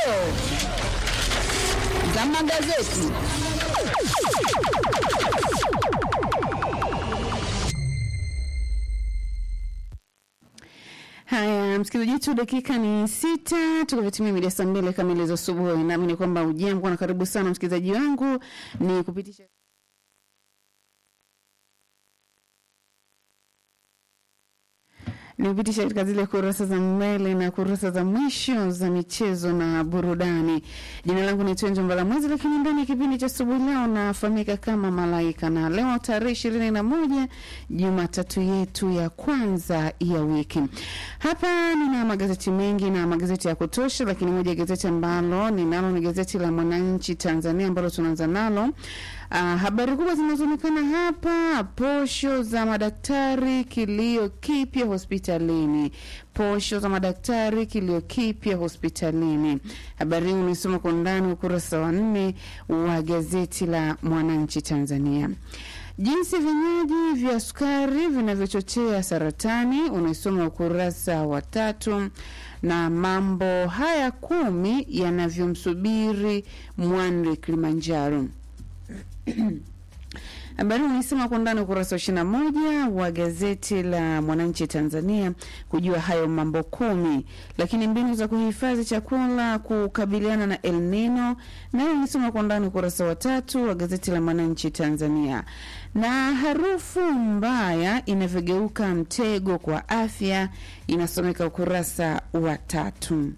dondoo za magazeti. Haya, msikilizaji wetu, dakika ni sita tukavitimia mida saa mbili kamili za asubuhi. Naamini kwamba ujambo na karibu sana msikilizaji wangu, ni kupitisha nikupitisha katika zile kurasa za mbele na kurasa za mwisho za michezo na burudani. Jina langu ni Twenjo Mbalamwezi, lakini ndani ya kipindi cha asubuhi leo nafahamika kama Malaika, na leo tarehe ishirini na moja Jumatatu yetu ya kwanza ya wiki. Hapa nina magazeti mengi na magazeti ya kutosha, lakini moja ya gazeti ambalo ninalo ni gazeti la Mwananchi Tanzania ambalo tunaanza nalo. Uh, habari kubwa zinazoonekana hapa: posho za madaktari, kilio kipya hospitalini. Posho za madaktari, kilio kipya hospitalini. Habari hii unaisoma kwa undani ukurasa wa nne wa gazeti la Mwananchi Tanzania. Jinsi vinywaji vya sukari vinavyochochea saratani unaisoma ukurasa wa tatu, na mambo haya kumi yanavyomsubiri Mwanri Kilimanjaro. Habari unaisema kwa ndani ukurasa wa ishirini na moja wa gazeti la Mwananchi Tanzania kujua hayo mambo kumi. Lakini mbinu za kuhifadhi chakula kukabiliana na El Nino nayo unaisoma kwa ndani ukurasa wa tatu wa gazeti la Mwananchi Tanzania. Na harufu mbaya inavyogeuka mtego kwa afya inasomeka ukurasa wa tatu.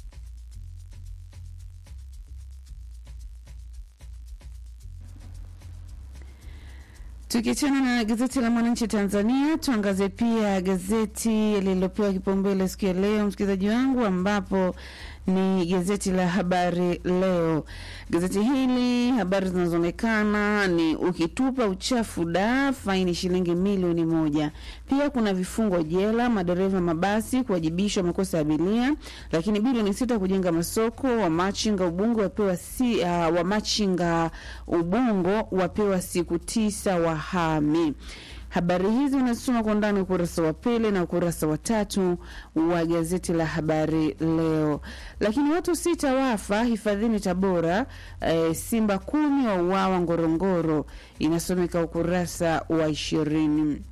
Tukiachana na gazeti la Mwananchi Tanzania, tuangazie pia gazeti lililopewa kipaumbele siku ya leo, msikilizaji wangu, ambapo ni gazeti la Habari Leo. Gazeti hili habari zinazoonekana ni ukitupa uchafu da faini shilingi milioni moja. Pia kuna vifungo jela, madereva mabasi kuwajibishwa makosa ya abiria, lakini bilioni sita kujenga masoko. Wamachinga Ubungo wapewa si, uh, wamachinga Ubungo wapewa siku tisa wahami. Habari hizi unasoma kwa undani ukurasa wa pili na ukurasa wa tatu wa gazeti la Habari Leo. Lakini watu sita wafa hifadhini Tabora. E, simba kumi wa uawa Ngorongoro, inasomeka ukurasa wa ishirini.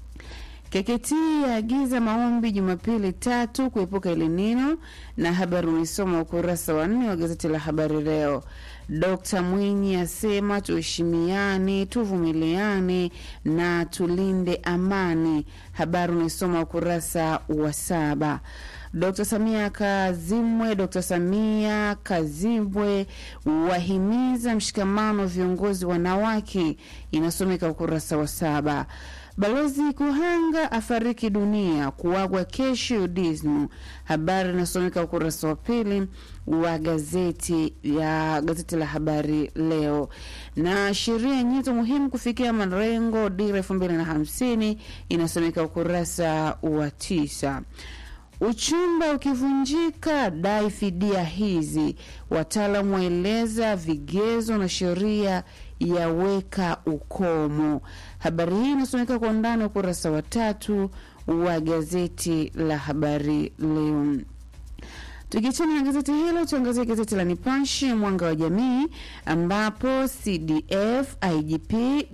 KKT yaagiza maombi Jumapili tatu kuepuka elinino, na habari unaisoma ukurasa wa nne wa gazeti la Habari Leo. Dkt Mwinyi asema tuheshimiane, tuvumiliane na tulinde amani. Habari unaisoma ukurasa wa saba. Dkt Samia Kazimwe, Dkt Samia Kazibwe wahimiza mshikamano viongozi wanawake, inasomeka ukurasa wa saba. Balozi Kuhanga afariki dunia kuagwa kesho UDSM. Habari inasomeka ukurasa wa pili wa gazeti ya gazeti la Habari Leo. Na sheria nyenzo muhimu kufikia malengo dira elfu mbili na hamsini inasomeka ukurasa wa tisa. Uchumba ukivunjika dai fidia hizi, wataalamu waeleza vigezo na sheria yaweka ukomo. Habari hii inasomeka kwa undani ukurasa wa tatu wa gazeti la Habari Leo. Tukiachana na gazeti hilo, tuangazie gazeti la Nipashe Mwanga wa Jamii, ambapo CDF, IGP,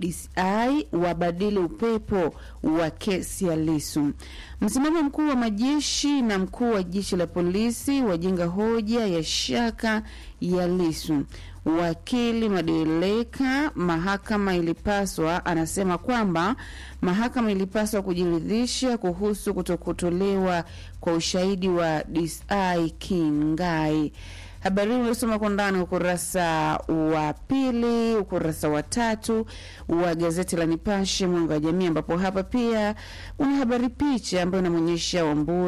DCI wabadili upepo wa kesi ya Lisu. Msimamo mkuu wa majeshi na mkuu wa jeshi la polisi wajenga hoja ya shaka ya Lisu. Wakili Madeleka, mahakama ilipaswa, anasema kwamba mahakama ilipaswa kujiridhisha kuhusu kutokutolewa kwa ushahidi wa DCI Kingai. Habari hii uliosoma kwa ndani ukurasa wa pili, ukurasa wa tatu wa gazeti la Nipashe Mwanga wa Jamii, ambapo hapa pia una habari picha ambayo inamwonyesha Wambui